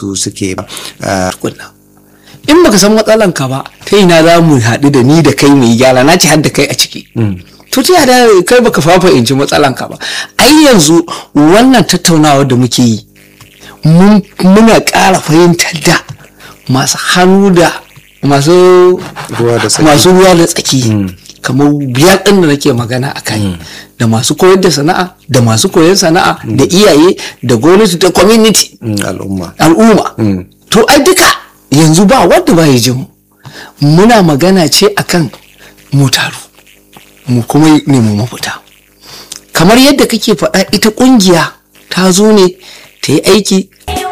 wasu suke tukunna in baka san matsalan ka ba ta ina za mu haɗu da ni da kai mu yi gyara na ci har da kai a ciki to ta da kai baka fafa in ji matsalan ka ba ai yanzu wannan tattaunawa da muke yi muna ƙara fahimtar da masu hannu da masu ruwa da tsaki kamar biyar ɗin da nake magana a kai da masu koyar da sana'a da masu koyar sana'a da iyaye da gwamnati da community al'umma al'umma to ai duka yanzu ba wanda ba ya ji mu muna magana ce akan mu taru mu kuma nemi mafita kamar yadda kake faɗa ita ƙungiya ta zo ne ta yi aiki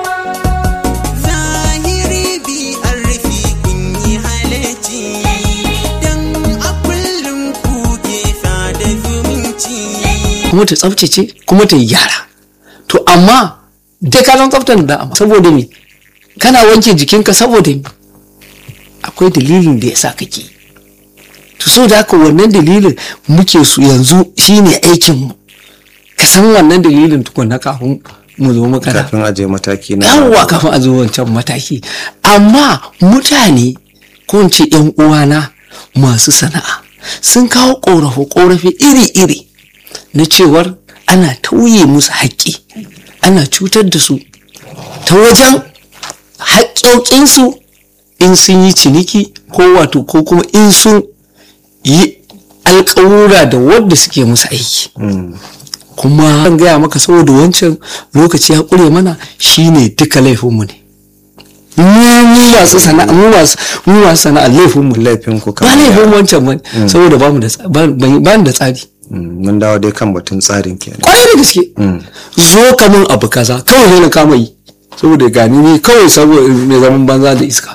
kuma ta tsaftace kuma ta yi gyara to amma dai ka san tsaftar da amma saboda me kana wanke jikinka saboda me akwai dalilin da ya sa kake to so da haka wannan dalilin muke su yanzu shine aikin mu ka san wannan dalilin tukunna kafin mu zo makara kafin aje mataki na yawwa kafin a zo wancan mataki amma mutane ko in ce yan uwana masu sana'a sun kawo korafe-korafe iri-iri na cewar ana tauye musu haƙƙi ana cutar da su ta wajen haƙƙoƙinsu in sun yi ciniki ko wato ko kuma in sun yi alƙawura da wadda suke musu aiki kuma an gaya maka saboda wancan lokaci ya ƙure mana shine duka laifinmu ne mu masu sana'a mu masu mu masu sana'a laifinmu laifin ku ba laifin wancan ba saboda ba mu da ba da tsari mun dawo dai kan batun tsarin kenan kwarai da gaske zo ka min abu kaza kawai ne na kama yi saboda gani ne kawai saboda mai zaman banza da iska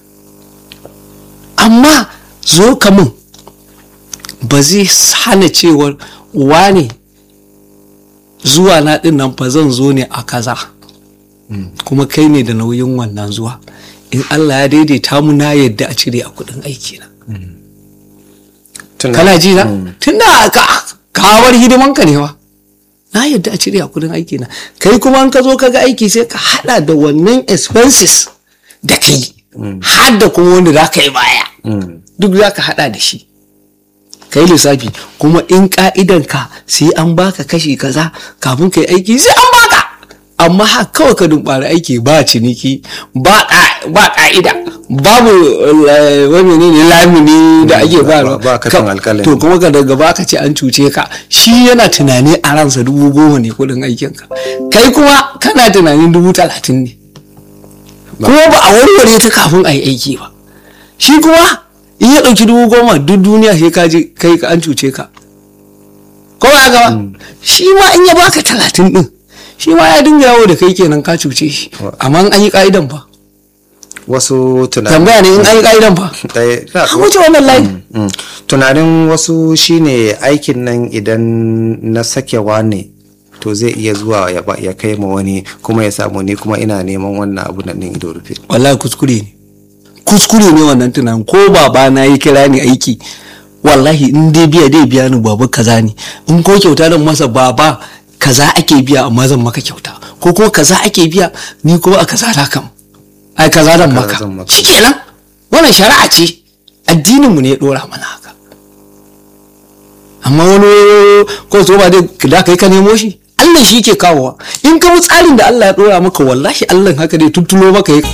amma zo ka min ba zai hana cewar wane zuwa na din nan fa zan zo ne a kaza kuma kai ne da nauyin wannan zuwa in Allah ya daidaita mu na yadda a cire a kudin aiki na kana ji na tun da kawar hidiman ka ne wa na yadda a cire a kudin aiki na kai kuma an ka zo ka ga aiki sai ka hada da wannan expenses da kai har da kuma wanda za ka yi baya duk za ka hada da shi kai lissafi kuma in ka'idan ka sai an baka kashi kaza kafin ka yi aiki sai an baka amma ha kawai ka dumbara aiki ba ciniki ba ka'ida babu wani ne lamini da ake ba ba katin alkalami to kuma ka daga baka ce an cuce ka shi yana tunani a ransa dubu goma ne kudin aikinka kai kuma kana tunanin dubu talatin ne kuma ba a warware ta kafin a yi aiki ba shi kuma in ya ɗauki dubu goma duk duniya sai ka je kai ka an cuce ka ko ba haka ba shi ma in ya baka talatin din shi ma ya dinga yawo da kai kenan ka cuce shi amma an yi ka'idan fa wasu tunanin tambaya ne in an yi ka'idan fa an wuce wannan layi tunanin wasu shine aikin nan idan na sakewa ne to zai iya zuwa ya kai ma wani kuma ya samu ni kuma ina neman wannan abu nan ido rufe wallahi kuskure ne kuskure ne wannan tunanin ko baba na yi kira ni aiki wallahi in dai biya dai biya ni baba kaza ne in ko kyauta dan masa baba kaza ake biya amma zan maka kyauta ko kuma kaza ake biya ni kuma a kaza da kam ai kaza dan maka shikenan wannan shari'a ce addinin mu ne ya dora mana haka amma wani ko so ba dai da kai ka nemo shi Allah shi ke kawowa in ka tsarin da Allah ya dora maka wallahi Allah haka dai tuttulo maka ya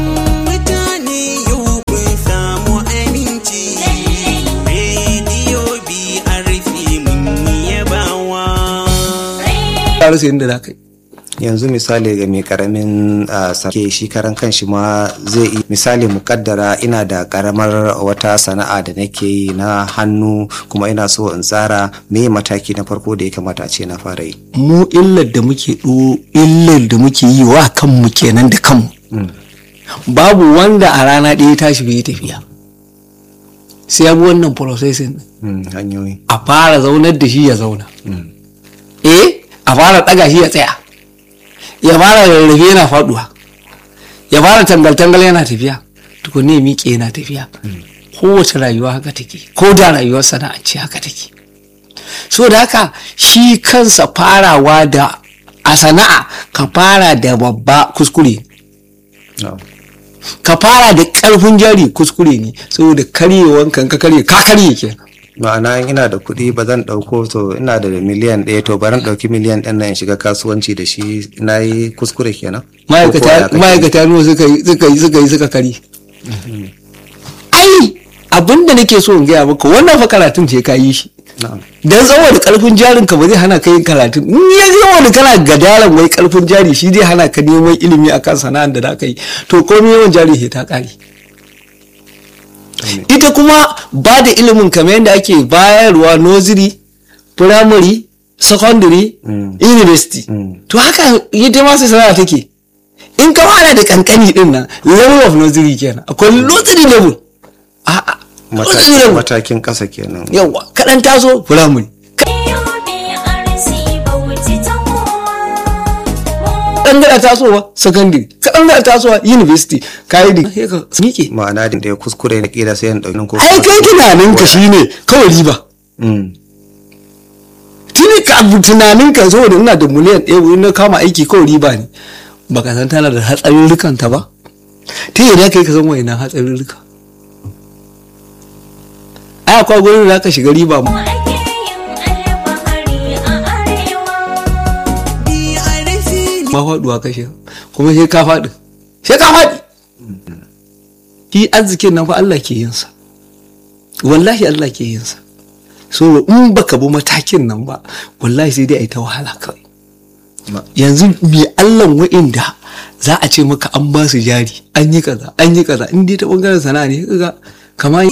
rasa yadda za ka yi yanzu misali ga mai karamin sake shi karan kanshi ma zai yi misali mukaddara ina da karamar wata sana'a da nake yi na hannu kuma ina so in tsara me mataki na farko da ya kamata a ce na fara yi mu illar da muke illar da muke yi wa kanmu kenan da kanmu babu wanda a rana ɗaya tashi bai tafiya sai ya bi wannan processing hanyoyi a fara zaunar da shi ya zauna eh a fara ɗaga shi ya tsaya ya fara rarrafe yana faduwa ya fara tangal-tangal yana tafiya tukunne ya miƙe yana tafiya kowace rayuwa haka take ko da rayuwar sana'anci haka take so da haka shi kansa farawa da a sana'a ka fara da babba kuskure na'am. ka fara da karfin jari kuskure ne saboda karyewan kan ka karye ka karye kenan ma'ana in ina da kuɗi ba zan ɗauko to ina da miliyan ɗaya to baran ɗauki miliyan ɗin nan in shiga kasuwanci da shi na yi kuskure kenan Ko ko ya ma'aikata kake? ma'aikata nawa suka yi suka yi suka yi suka kari ai abinda nake so in gaya maka wannan fa karatun ce ka yi shi na'am dan saboda karfin jarin ka ba zai hana ka yin karatun in ya zama wani kana gadaran wai karfin jari shi zai hana ka neman ilimi akan sana'ar da za ka yi to komai yawan jari sai ta kare ita kuma ba da ilimin kamar yadda ake bayarwa nursery primary secondary Mm. university Mm. to haka ita ma sai sana'a take in ka fara da kankani din nan level of nursery kenan akwai nursery level a'a nursery matakin level matakin ƙasa kenan yawa kaɗan taso primary kaɗan gada tasowa secondary kaɗan gada tasowa university kayi da sai ka miƙe ma'ana da ya kuskure na ƙila sai in ɗauki nan ko ai kai tunaninka shine kawai riba Mm. tuni ka abu tunaninka saboda ina da miliyan ɗaya wani na kama aiki kawai riba ne baka san tana da hatsarurrukan ta ba ta yadda kai ka san wani hatsarurruka ai akwai gurin da ka shiga riba ma ma faɗuwa ka shiga kuma sai ka faɗi sai ka faɗi shi arzikin nan fa Allah ke yin sa wallahi Allah ke yin sa so in baka bi matakin nan ba wallahi sai dai a yi ta wahala kawai Ma- yanzu me Allah wa'inda za a ce maka an ba su jari an yi kaza an yi kaza in dai ta bangaren sana'a ne kaga kamar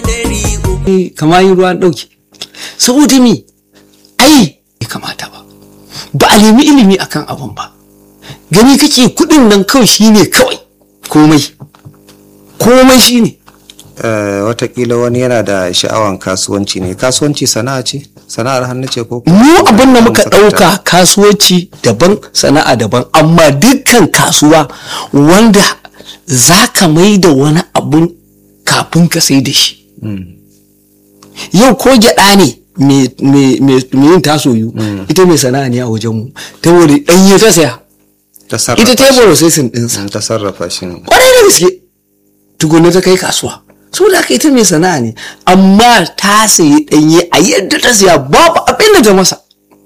kamar yin ruwan dauke saboda me ai bai kamata ba ba a nemi ilimi akan abun ba gani kake kudin nan kawai shine kawai komai komai shine Eh, watakila wani yana da sha'awan kasuwanci ne kasuwanci sana'a ce sana'ar hannu ce ko mu abin da muka Sakata. ɗauka kasuwanci daban sana'a daban amma dukkan kasuwa wanda za ka mai da wani abun kafin ka sai da shi Mm. yau ko gyaɗa ne mai- mai mai yin tasoyu ita mai sana'a ne a wajenmu ta wuri ɗanye ta saya ta sarrafa ita ta yi shi. processing ɗinsa Mm, ta sarrafa shi ne kwarai da gaske tukunna ta kai kasuwa saboda haka ita mai sana'a ne amma ta sayi ɗanye a yadda ta siya babu abin da ta masa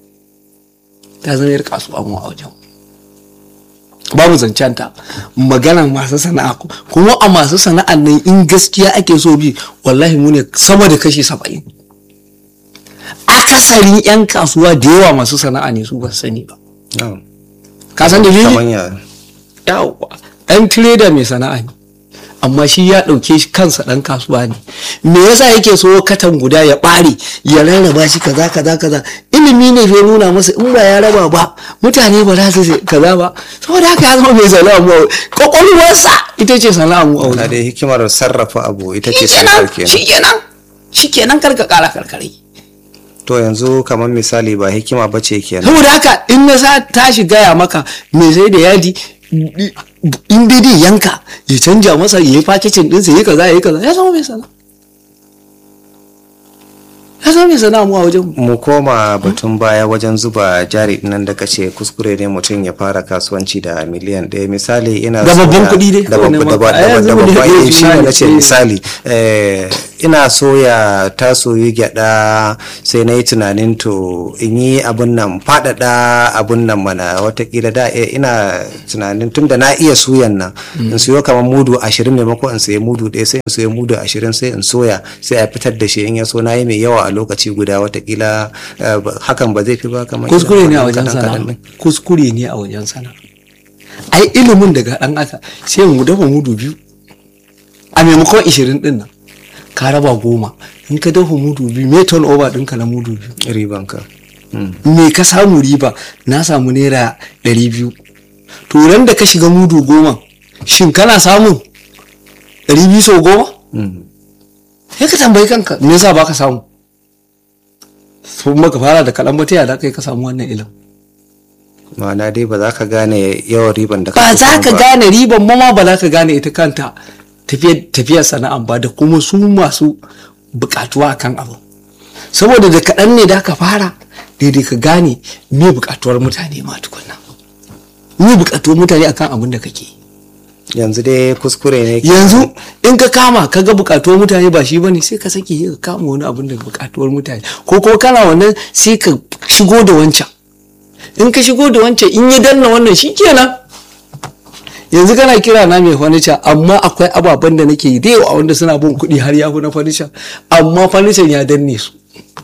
ta zama yar kasuwa mu a wajen babu zancen ta maganan masu sana'a ku- kuma a masu sana'an nan in gaskiya ake so bi wallahi mu ne sama da kashi saba'in akasarin 'yan kasuwa da yawa masu sana'a ne su ba su sani ba Na'am. ka san dalili Kaman ya yawa ɗan tireda mai sana'a ne amma shi ya ɗauke shi kansa ɗan kasuwa ne me yasa yake so katan guda ya ɓare ya rarraba shi kaza kaza kaza ilimi ne bai nuna masa in ba ya raba ba mutane ba za su sai kaza ba saboda haka ya zama mai sana'a mu a wuri. kwakwalwarsa ita ce sana'a mu a na wuri da hikimar sarrafa abu ita ce shikenan sana'ar kenan shikenan shikenan karka kara karkare to yanzu kamar misali ba hikima ba ce kenan saboda haka in na sa tashi gaya maka me sai da yadi in dai dai yanka ya canja masa ya yi fakicin ɗinsa ya yi kaza ya yi kaza ya zama mai sana ya zama mai sana mu a wajen mu mu koma batun baya wajen zuba jari nan da kace kuskure ne mutum ya fara kasuwanci da miliyan ɗaya misali ina Da so babban ya- kuɗi dai da kawai ne babban da ma. A ba- da yanzu da mu da babban iya eh, shi ne tunani, nace eh. misali eh, ina soya ta soyi gyaɗa sai na yi tunanin to in yi abun nan faɗaɗa abun nan mana watakila da eh, ina tunanin tun da na iya suyan nan in siyo kamar mudu ashirin maimakon in sayi mudu ɗaya sai in sayi mudu ashirin sai in soya sai a fitar da shi in ya so na yi mai yawa a lokaci guda watakila eh, ba- hakan ba zai fi ba kamar kuskure ne a irin wajen kaɗan-kaɗan sana ɗin. kuskure ne a wajen sana ai ilimin daga ɗan aka sai mu dafa mudu biyu a maimakon ishirin ɗin nan ka raba goma in ka dafa mudu biyu me turn over ɗinka na mudu biyu ribanka Mm. me ka samu riba na samu naira ɗari biyu to ran da ka shiga mudu goma shin kana samun ɗari biyu sau goma Mm. sai ka tambayi kanka me yasa ba ka samu sun maka fara da kaɗan ba ta yada kai ka samu wannan ilim ma'ana dai ba za ka gane yawan riban da ba kake za samu ka ba. gane riban ma ma ba za ka gane ita kanta tafiyar tafiyar sana'an ba da kuma su masu buƙatuwa kan abu saboda da kaɗan ne da ka fara daidai ka gane me buƙatuwar mutane ma tukunna me buƙatuwar mutane akan abin da kake yanzu dai kuskure ne yanzu in ka kama ka ga bukatuwar mutane ba shi bane sai ka saki ka kama wani abin da bukatuwar mutane ko kuma kana wannan sai ka shigo da wancan in ka shigo da wancan in ya danna wannan shi kenan yanzu kana kira na mai furniture amma akwai ababen da nake yi da yawa wanda suna bin kuɗi har ya fi na furniture amma furniture ya danne su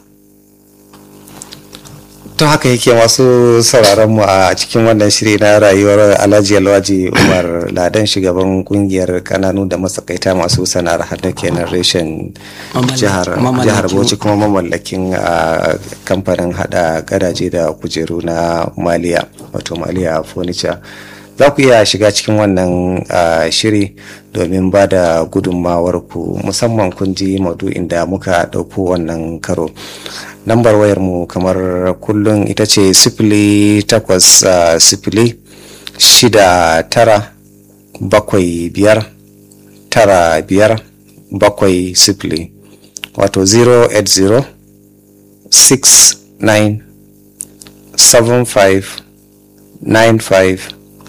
to haka yake masu sauraron mu a cikin wannan shiri na rayuwar alhaji alwaji umar ladan shugaban kungiyar kananu da masakaita masu sana'ar hannu kenan reshen jihar jihar bauchi kuma mamallakin a kamfanin hada gadaje da kujeru na maliya wato maliya furniture za ku iya shiga cikin wannan shiri domin ba da gudunmawarku musamman kun ji maudu'in da muka ɗauko wannan karo lambar wayar mu kamar kullum ita ce sifili takwas sifili shida tara bakwai biyar tara biyar bakwai sifili wato 080 69 75 95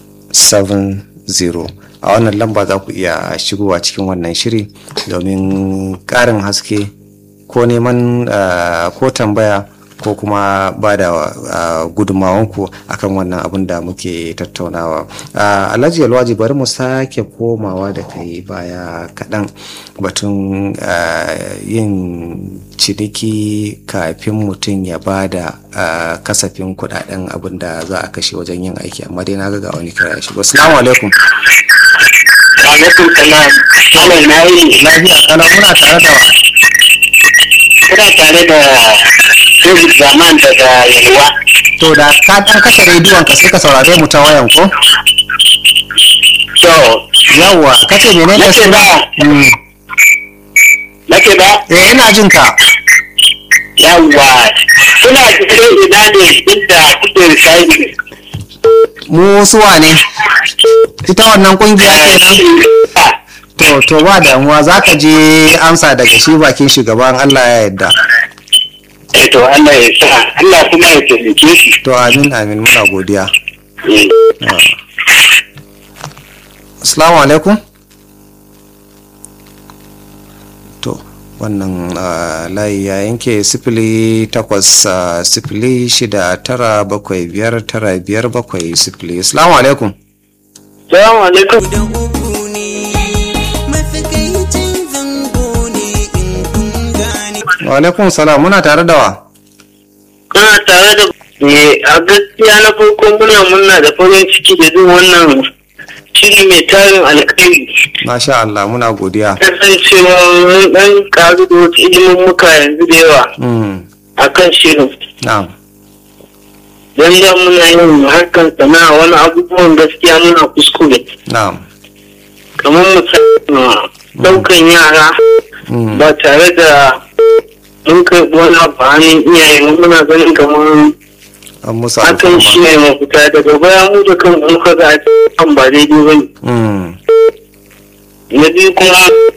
70 a wannan lamba za ku iya shigowa cikin wannan shiri domin ƙarin haske ko neman ko tambaya ko kuma ba da gudunmawanku akan wannan abin da muke tattaunawa alhaji alwaji bari mu sake komawa da kai baya kaɗan batun yin ciniki kafin mutum ya ba da kasafin kudaden abin da za a kashe wajen yin aiki amma dai na ga wani kira ya shigo assalamu alaikum alaikum salam malam na yi lafiya kana muna tare da wa kuna tare da David Zaman daga Yalwa. to da ka dan kashe rediyon ka sai ka saurare mu ta wayan ko To, yawwa kace menene Nace suna ba. Mm. nake ba? eh ina jin ka Yawwa, kuna cikin ina ne inda kuke risali. mu suwa ne ita wannan kungiya kenan to to ba damuwa za ka je amsa daga shi bakin shugaban Allah ya yarda Eh to Allah ya sa, Allah kuma ya taimake shi. to amin amin muna godiya Eh, assalamu alaikum to wannan ah, layi ya yanke sifili takwas ah, sifili shida tara bakwai biyar tara biyar bakwai sifili assalamu alaikum Salamu alaikum. da uku ne matsakaicin zango ne in kun gane wa alaikum salam muna tare da wa Kuna tare da Eh, a gaskiya na farko muna murna da farin ciki da duk wannan shiri mai tarin alkhairi. masha Allah muna godiya Kasancewa mun dan karu da wasu ilimin muka yanzu da yawa mm. akan shirin. na'am don da muna yin harkar sana'a wani abubuwan gaskiya muna kuskure na'am kamar misali daukan yara mm. ba tare da mun karɓi wani abu a hannun iyaye mu muna ganin kamar an musu hakan shi alfarma ne mafita daga baya mu da kan muka ga kan ba daidai ba ne mm. na biyu kuma